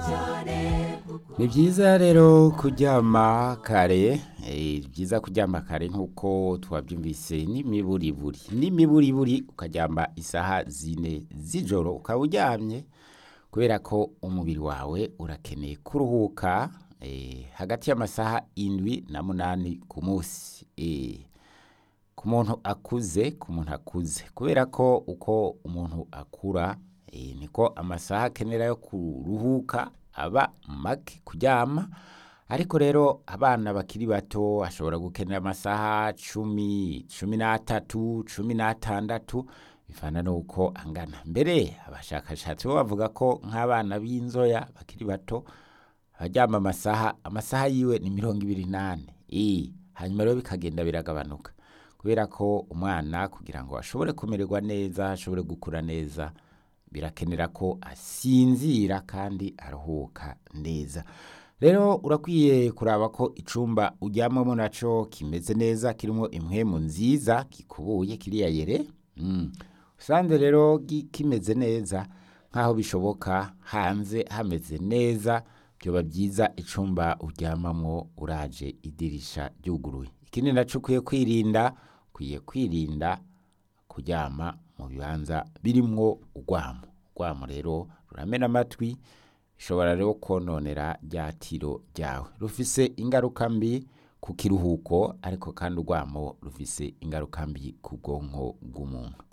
ni byiza rero kuryama kare eh, byiza kuryama kare nk'uko twabyumvise n'imiburiburi n'imiburiburi ukaryama isaha zine z'ijoro ukaba uryamye kubera ko umubiri wawe urakeneye kuruhuka eh, hagati y'amasaha indwi na munani ku munsi eh, ku muntu akuze ku muntu akuze kubera ko uko umuntu akura eh, niko amasaha akenera yo kuruhuka aba make kuryama ariko rero abana bakiri bato ashobora gukenera amasaha cumi cumi n'atatu cumi n'atandatu bivana n'uko angana mbere abashakashatsi bo bavuga ko nk'abana b'inzoya bakiri bato abaryama amasaha amasaha yiwe ni mirongo ibiri n'ane Eh, hanyuma rero bikagenda biragabanuka kubera ko umwana kugira ngo ashobore kumererwa neza ashobore gukura neza birakenera ko asinzira kandi aruhuka neza rero urakwiye kuraba ko icumba uryamamo naco kimeze neza kirimo impwemu nziza gikubuye kiriya yere mm. usanze rero gi- kimeze neza nk'aho bishoboka hanze hameze neza byoba byiza icumba uryamamo uraje idirisha ryuguruye ikindi naco ukwiye kwirinda ukwiye kwirinda kuryama mu bibanza birimwo urwamo urwamo rero ruramena amatwi bishobora rero kononera rya tiro ryawe rufise ingaruka mbi ku kiruhuko ariko kandi urwamo rufise ingaruka mbi ku bwonko bw'umuntu